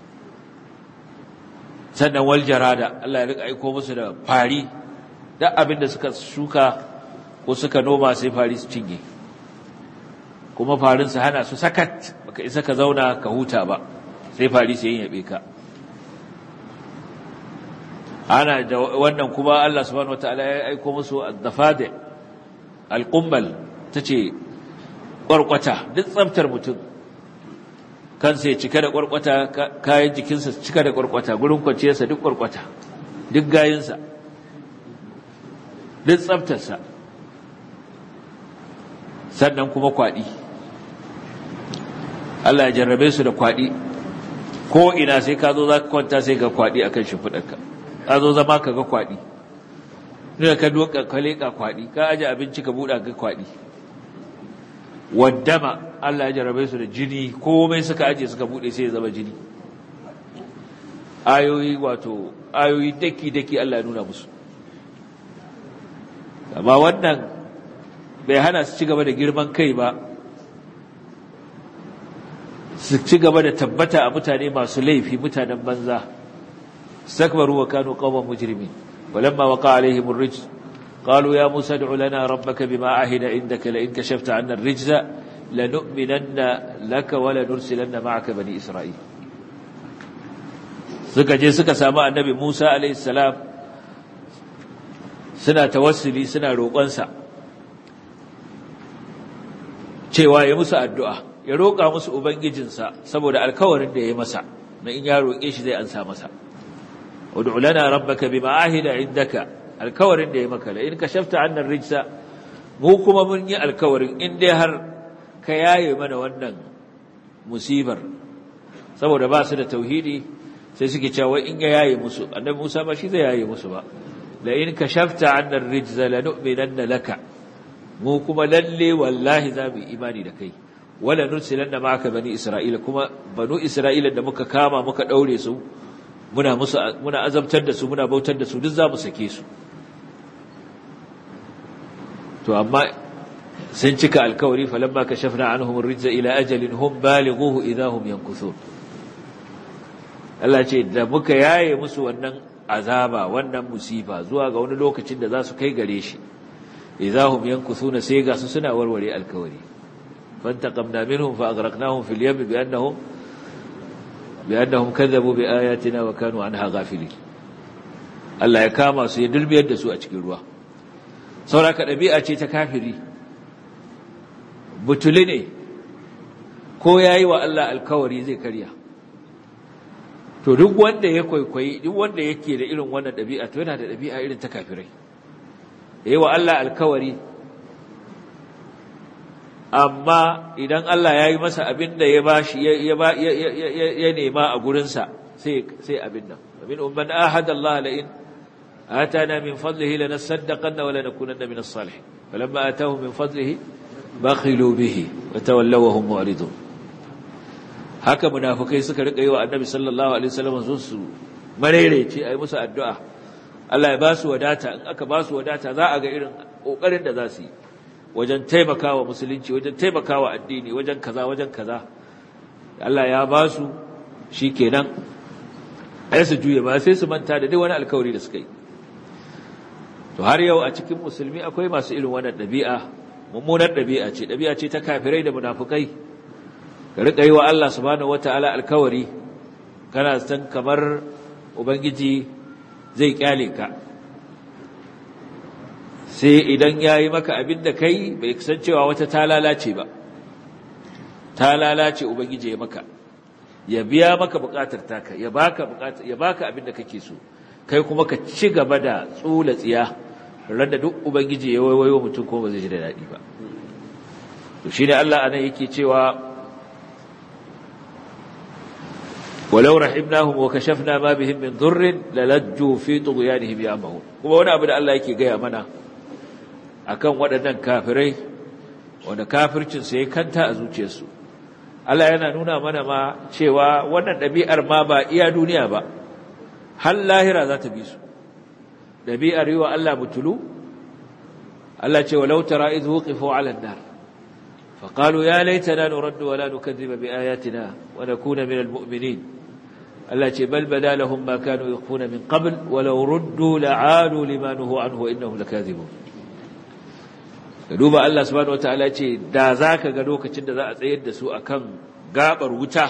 sannan wal jarada Allah ya rika aiko musu da fari duk abin da suka shuka ko suka noma sai fari su cinye kuma farin su hana su sakat baka isa ka zauna ka huta ba sai fari su yin yabe ka ana da wannan kuma Allah subhanahu wataala ya aiko musu ad-dafadi al-qummal tace kwarkwata duk tsaftar mutum kansa ya cika da kwarkwata kayan jikinsa cika da kwarkwata gurin kwanciyarsa duk kwarkwata duk gayinsa duk tsaftarsa sannan kuma kwaɗi Allah ya jarrabe su da kwaɗi ko ina sai ka zo za ka kwanta sai ga kwaɗi akan shimfiɗarka ka zo zama ka ga kwaɗi ne ka doka ka leƙa kwaɗi ka aje abinci ka buɗa ga kwaɗi waddama Allah ya jarrabe su da jini komai suka aje suka buɗe sai ya zama jini ayoyi wato ayoyi daki-daki Allah ya nuna musu amma wannan bai hana su ci gaba da girman kai ba su ci gaba da tabbata a mutane masu laifi mutanen banza sakbaru wa kanu qawman mujrimin walamma waqa alaihim ar-rijz qalu ya musa ad'u lana rabbaka bima ahida indaka la in kashafta 'anna ar-rijza lanu'minanna laka wa lanursilanna ma'aka bani isra'il suka je suka samu annabi Musa alaihi salam suna tawassuli suna roƙonsa cewa ya musu addu'a ya roƙa musu ubangijinsa saboda alkawarin da ya masa na in ya roƙe shi zai ansa masa ud'u lana rabbaka bima ahida indaka alkawarin da ya maka la in kashafta 'anna rijsa mu kuma mun yi alkawarin in dai har ka yaye mana wannan musibar saboda ba su da tauhidi sai suke cewa in ya yaye musu annabi Musa ba shi zai yaye musu ba la in kashafta 'anna rijza lanu'minanna laka mu kuma lalle wallahi za mu imani da kai wala nursilanna ma'aka bani isra'ila kuma banu isra'ila da muka kama muka daure su muna musu muna azabtar da su muna bautar da su duk za mu sake su to amma sun cika alkawari falamma kashafna anhum ar-rijza ila ajalin hum balighuhu idahum yankuthun Allah ce da muka yaye musu wannan azaba wannan musifa zuwa ga wani lokacin da za su kai gare shi idahum yankuthuna sai ga su suna warware alkawari fantaqamna minhum fa aghraqnahum fil yam bi annahum bi annahum kadhabu bi ayatina wa kanu anha ghafilin Allah ya kama su ya dulbiyar da su a cikin ruwa sauraka dabi'a ce ta kafiri butuli ne ko yayi wa Allah alkawari zai karya to duk wanda ya kwaikwayi duk wanda yake da irin wannan dabi'a to yana da dabi'a irin ta kafirai yayi wa Allah alkawari amma idan Allah ya yi masa abin da ya bashi ya nema a gurinsa sai sai abin nan min umman ahada Allah la in atana min fadlihi lanasaddaqanna wa lanakunanna min as-salihin falamma atahu min fadlihi bakhilu bihi wa tawallaw wa hum mu'ridun haka munafikai suka rika yi wa annabi sallallahu alaihi wasallam su marerece ayi musu addu'a Allah ya ba su wadata in aka ba su wadata za a ga irin kokarin da za su yi wajen taimakawa musulunci wajen taimakawa addini wajen kaza wajen kaza Allah ya ba su shikenan ai su juye ba sai su manta da duk wani alkawari da suka yi to har yau a cikin musulmi akwai masu irin wannan ɗabi'a mummunar ɗabi'a ce ɗabi'a ce ta kafirai da munafukai ka riƙa yi wa Allah subhanahu wataala alkawari kana san kamar ubangiji zai kyale ka sai idan ya yi maka abin da kai bai san cewa wata ta lalace ba ta lalace ubangiji ya maka ya biya maka bukatar taka ya baka bukatar ya baka abin da kake so kai kuma ka ci gaba da tsula tsiya randa duk ubangiji ya waiwayo mutum ko ba zai ji da dadi ba to shine Allah anan yake cewa ولو رحمناهم وكشفنا ما بهم من ضر للجوا في طغيانهم يعمهون kuma wani abu da Allah yake gaya mana akan waɗannan kafirai wanda kafircin su yayi kanta a zuciyarsu Allah yana nuna mana ma cewa wannan ɗabi'ar ma ba iya duniya ba har lahira za ta bi su ɗabi'ar yi wa Allah mutulu Allah ce walau tara idh wuqifu 'ala an-nar فقالوا يا ليتنا نرد ولا نكذب بآياتنا ونكون من المؤمنين التي بل بدا لهم ما كانوا يخفون من قبل ولو ردوا لعادوا لما نهوا عنه وإنهم لكاذبون duba Allah subhanahu wataala ce da zaka ga lokacin da za a tsayar da su akan gabar wuta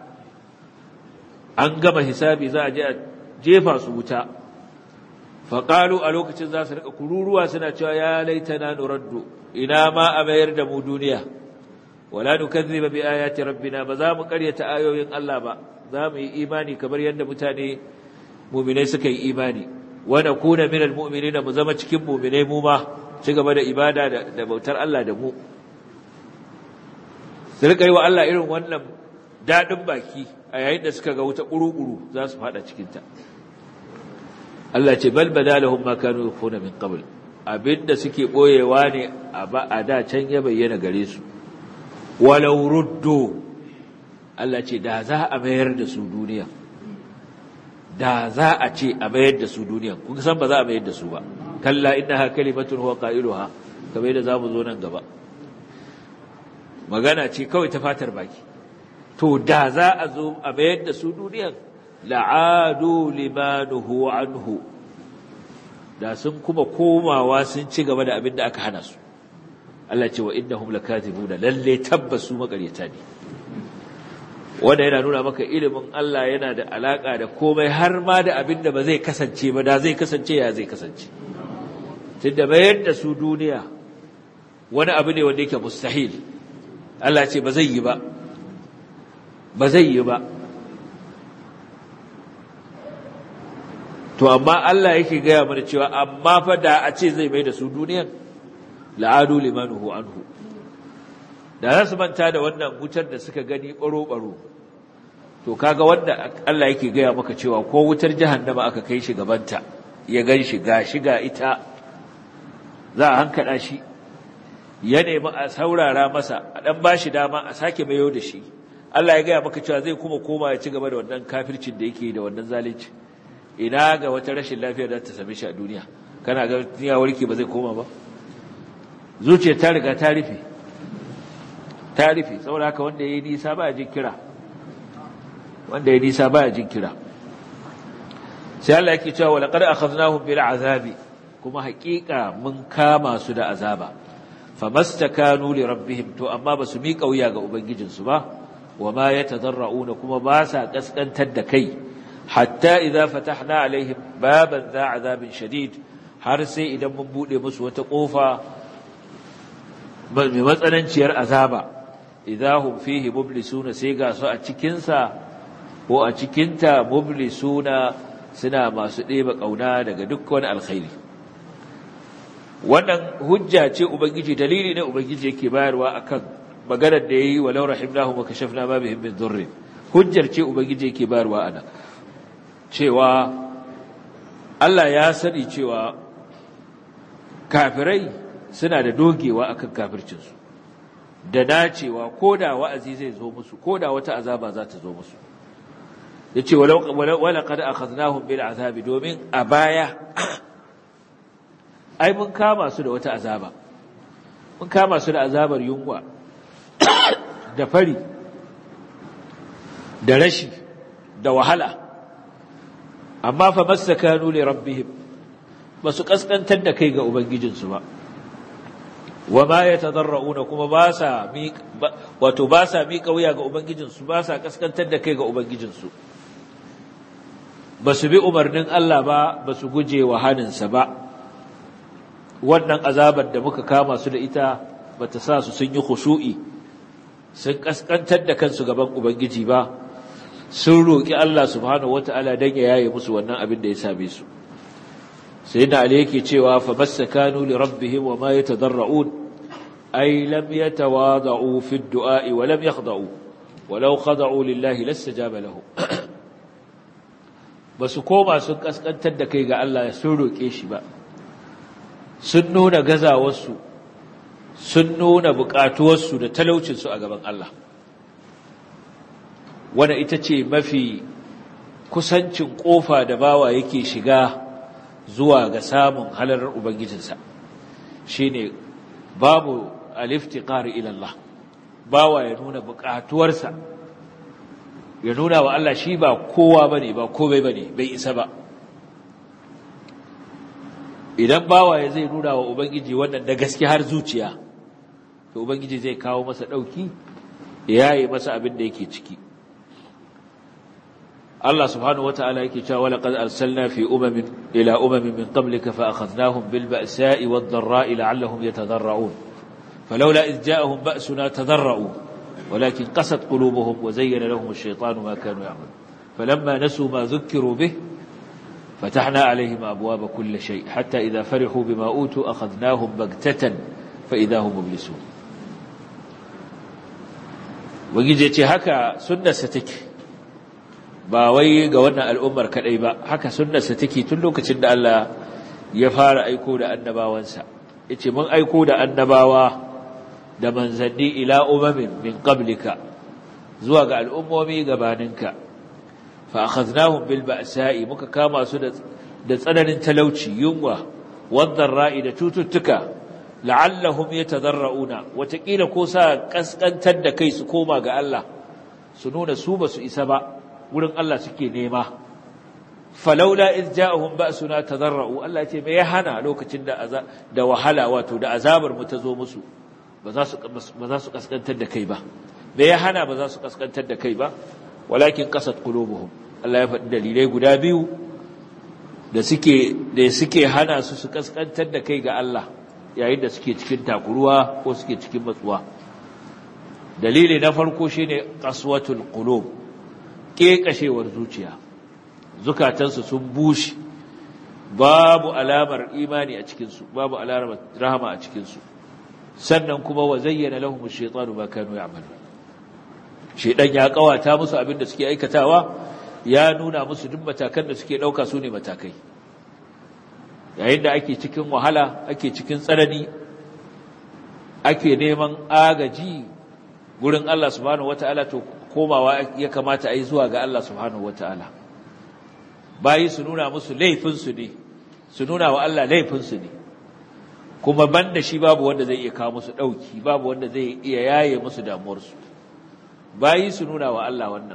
an gama hisabi za a je a jefa su wuta faqalu a lokacin za su rika kururuwa suna cewa ya laitana nuraddu ina ma a mayar da mu duniya wala nukazziba bi ayati rabbina ba za mu karyata ayoyin Allah ba za mu yi imani kamar yadda mutane mu'minai suka yi imani wa nakuna minal mu'minina mu zama cikin mu'minai mu ma ci gaba da ibada da bautar Allah da mu su rika yi wa Allah irin wannan daɗin baki a yayin da suka ga wuta ƙuru-ƙuru za su faɗa cikinta Allah ce bal bada lahum ma kanu yukhuna min qabl abinda suke boyewa ne a ba a da can ya bayyana gare su walau ruddu Allah ce da za a mayar da su duniya da za a ce a mayar da su duniya kun san ba za a mayar da su ba kalla innaha kalimatun huwa qailuha kamar yadda zamu zo nan gaba magana ce kawai ta fatar baki to da za a zo a mayar da su duniyan la'adu limanuhu anhu da sun kuma komawa sun ci gaba da abin da aka hana su Allah ce wa innahum lakatibuna lalle tabbas su makaryata ne wanda yana nuna maka ilimin Allah yana da alaka da komai har ma da abin da ba zai kasance ba da zai kasance ya zai kasance tunda mayar da su duniya wani abu ne wanda yake mustahil Allah ce ba zai yi ba ba zai yi ba to amma Allah yake gaya mana cewa amma fa da a ce zai mai da su duniyan la'adu limanuhu anhu da za su manta da wannan wutar da suka gani baro-baro to kaga wanda Allah yake gaya maka cewa ko wutar jahannama aka kai shi gabanta ya gan shi ga shiga ita za a hankada shi ya nemi a saurara masa a dan bashi dama a sake mayo da shi Allah ya gaya maka cewa zai kuma koma ya ci gaba da wannan kafircin da yake da wannan zalunci ina ga wata rashin lafiya da ta same shi a duniya kana ga duniya warke ba zai koma ba zuciya ta riga ta rufe ta rufe saboda haka wanda yayi nisa ba jin kira wanda yayi nisa ba jin kira sai Allah yake cewa laqad akhadnahum bil azabi kuma haƙiƙa mun kama su da azaba famastakanu li rabbihim to amma basu miƙa wuya ga ubangijinsu ba wama yatadarrauna kuma ba sa kaskantar da kai hatta idza fatahna alaihim baban za azabin shadid har sai idan mun bude musu wata kofa mai matsananciyar azaba idahum fihi mublisuna sai ga su a cikin sa ko a cikin ta mublisuna suna masu ɗeba kauna daga duk wani alkhairi wannan hujja ce ubangiji dalili ne ubangiji yake bayarwa akan maganar da yayi walau rahimnahum wa kashafna ma bihim min dhurr hujjar ce ubangiji yake bayarwa ana cewa Allah ya sani cewa kafirai suna da dogewa akan kafircinsu da dacewa koda wa'azi zai zo musu koda wata azaba za ta zo musu yace walau wala qad akhadnahum bil azabi domin a baya ai mun kama su da wata azaba mun kama su da azabar yunwa da fari da rashi da wahala amma fa masakanu li rabbihim basu kaskantar da kai ga ubangijinsu ba wama yatadarrauna kuma ba sa wato ba sa miƙa wuya ga ubangijinsu ba sa kaskantar da kai ga ubangijinsu basu bi umarnin Allah ba basu guje wa haninsa ba wannan azabar da muka kama su da ita bata sa su sun yi khushu'i sun kaskantar da kansu gaban ubangiji ba sun roki Allah subhanahu wataala dan ya yaye musu wannan abin da ya same su sayyidina ali yake cewa fa masakanu li rabbihim wa ma yatadarrun ay lam yatawada'u fi ad-du'a wa lam yakhda'u walau khada'u lillahi lastajaba lahu basu koma sun kaskantar da kai ga Allah sun roke shi ba sun nuna gazawarsu sun nuna buƙatuwarsu da talaucinsu a gaban Allah wanda ita ce mafi kusancin ƙofa da bawa yake shiga zuwa ga samun halarar Ubangijinsa shi ne babu aliftiƙar ilallah bawa ya nuna buƙatuwarsa ya nuna wa Allah shi ba kowa ba ne ba komai ba ne bai isa ba idan bawaye zai nuna wa ubangiji wannan da gaske har zuciya to ubangiji zai kawo masa dauki ya yi masa abin da yake ciki Allah subhanahu wataala yake cewa wala qad arsalna fi umamin ila umamin min qablika fa akhadnahum bil ba'sa'i wad dharra'i la'allahum yatadarra'un falawla idh ja'ahum ba'suna tadarra'u walakin qasat qulubuhum wa zayyana lahum ash-shaytanu ma kanu ya'malun falamma nasu ma dhukkiru bih فتحنا عليهم أبواب كل شيء حتى إذا فرحوا بما أوتوا أخذناهم بغتة فإذا هم مبلسون وجيجي هكا سنة ستك باوي قولنا الأمر كالأيبا هكا سنة ستك تلوك تند ألا يفار أيكود أنبا وانسا إتي من أيكود أنباوا da manzanni ila umamin min qablika zuwa ga al'ummomi gabaninka fa akhadnahum bil ba'sa'i muka kama su da da tsananin talauci yunwa wadar ra'i da cututtuka la'allahum yatadarrauna watakila ko sa kaskantar da kai su koma ga Allah su nuna su basu isa ba wurin Allah suke nema falaula iz ja'ahum ba'suna tadarra'u Allah ce me ya hana lokacin da da wahala wato da azabar mu ta zo musu ba za su ba za su kaskantar da kai ba me ya hana ba za su kaskantar da kai ba walakin qasat qulubuhum Allah ya faɗi dalilai guda biyu da suke da suke hana su su kaskantar da kai ga Allah yayin da suke cikin takuruwa ko suke cikin matsuwa dalili na farko shine qaswatul qulub kekashewar zuciya zukatansu sun bushe babu alamar imani a cikin su babu alamar rahama a cikin su sannan kuma wa zayyana lahum ash-shaytanu ma kanu ya'malun shedan ya kawata musu abin da suke aikatawa ya nuna musu duk matakan da suke dauka su ne matakai yayin da ake cikin wahala ake cikin tsanani ake neman agaji gurin Allah subhanahu wataala to komawa ya kamata a yi zuwa ga Allah subhanahu wataala bayi su nuna musu laifin su ne su nuna wa Allah laifin su ne kuma banda shi babu wanda zai iya kawo musu dauki babu wanda zai iya yaye musu damuwarsu bayi su nuna wa Allah wannan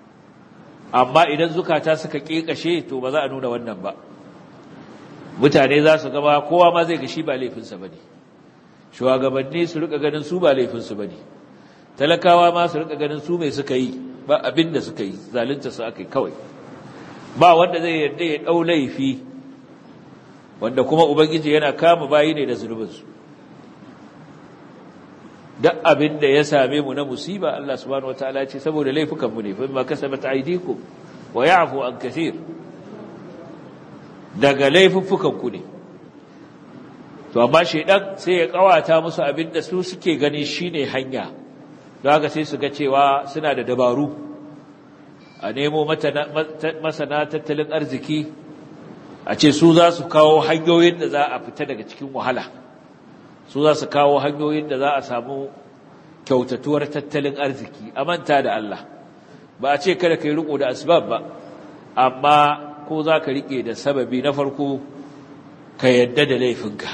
amma idan zukata suka kekashe to ba za a nuna wannan ba mutane za su gaba kowa ma zai ga shi ba laifinsa bane shugabanni su rika ganin su ba laifinsu bane talakawa ma su rika ganin su mai suka yi ba abin da suka yi zalunta su aka yi kawai ba wanda zai yarda ya dau laifi wanda kuma ubangiji yana kama bayi ne da zunubinsu duk abin da ya same mu na musiba Allah subhanahu wataala ce saboda laifukan mu ne fa ma kasabat aydikum wa ya'fu an kathir daga laifuffukan ku ne to amma shedan sai ya kawata musu abin da su suke gani shine hanya don haka sai su ga cewa suna da dabaru a nemo masana tattalin arziki a ce su za su kawo hanyoyin da za a fita daga cikin wahala su za su kawo hanyoyin da za a samu kyautatuwar tattalin arziki a manta da Allah ba a ce kada ka yi riko da asbab ba amma ko za ka rike da sababi na farko ka yadda da laifinka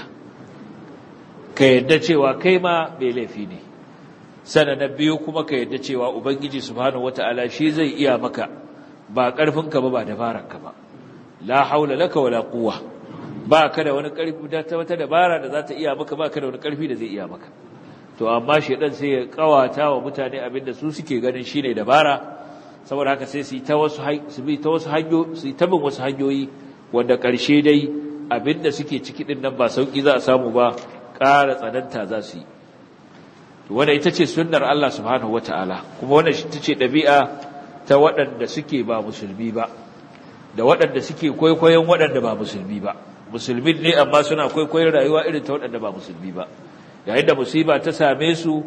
ka yadda cewa kai ma mai laifi ne sana na biyu kuma ka yadda cewa ubangiji subhanahu wata'ala shi zai iya maka ba ƙarfinka ba ba dabararka ba la haula laka wala quwwa ba ka da wani ƙarfi da ta wata dabara da za ta iya maka ba ka da wani ƙarfi da zai iya maka to amma shedan sai ya kawata wa mutane abinda su suke ganin shine dabara saboda haka sai su yi ta wasu su bi ta wasu hanyoyi su yi ta bin wasu hanyoyi wanda ƙarshe dai abinda suke ciki din nan ba sauki za a samu ba ƙara tsananta za su yi to wanda ita ce sunnar Allah subhanahu wataala kuma wannan ita ce ɗabi'a ta waɗanda suke ba musulmi ba da waɗanda suke kwaikwayon waɗanda ba musulmi ba musulmi ne amma suna kwaikwayon rayuwa irin ta waɗanda ba musulmi ba yayin da musiba ta same su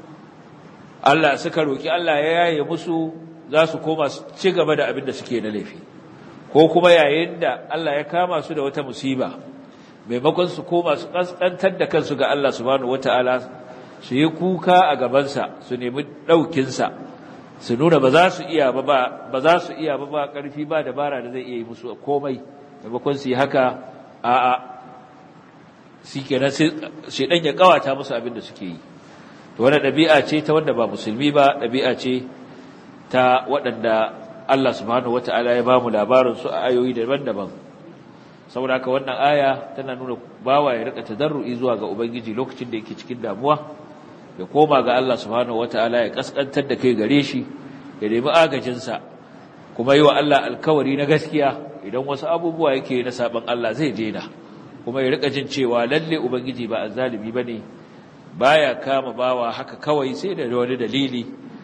Allah suka roki Allah ya yaye musu za su koma su ci gaba da abin da suke na laifi ko kuma yayin da Allah ya kama su da wata musiba maimakon su koma su kaskantar da kansu ga Allah subhanahu wataala su yi kuka a gabansa su nemi ɗaukinsa su nuna ba za su iya ba ba za su iya ba ba ƙarfi ba dabara da zai iya yi musu komai maimakon su yi haka a'a shi kenan sai ɗan ya ƙawata musu abin da suke yi to wannan ɗabi'a ce ta wanda ba musulmi ba ɗabi'a ce ta waɗanda Allah subhanahu wata'ala ya ba mu labarin su a ayoyi daban-daban saboda haka wannan aya tana nuna bawa ya rika tadarru'i zuwa ga ubangiji lokacin da yake cikin damuwa ya koma ga Allah subhanahu wata'ala ya kaskantar da kai gare shi ya nemi agajinsa kuma yi wa Allah alkawari na gaskiya idan wasu abubuwa yake na saban Allah zai daina kuma ya rika jin cewa lalle ubangiji ba azzalimi bane baya kama bawa haka kawai sai da wani dalili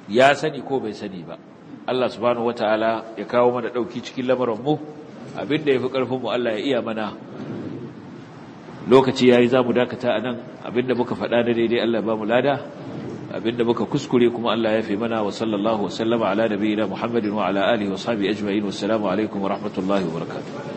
ya sani ko bai sani ba Allah subhanahu wataala ya kawo mana dauki cikin lamarin mu abinda yafi karfin mu Allah ya iya mana lokaci yayi zamu dakata anan abinda muka faɗa da daidai Allah ba mu lada abinda muka kuskure kuma Allah ya fi mana wa sallallahu wa sallama ala nabiyina Muhammadin wa ala alihi wa sahbihi ajma'in wassalamu alaikum wa rahmatullahi wa barakatuh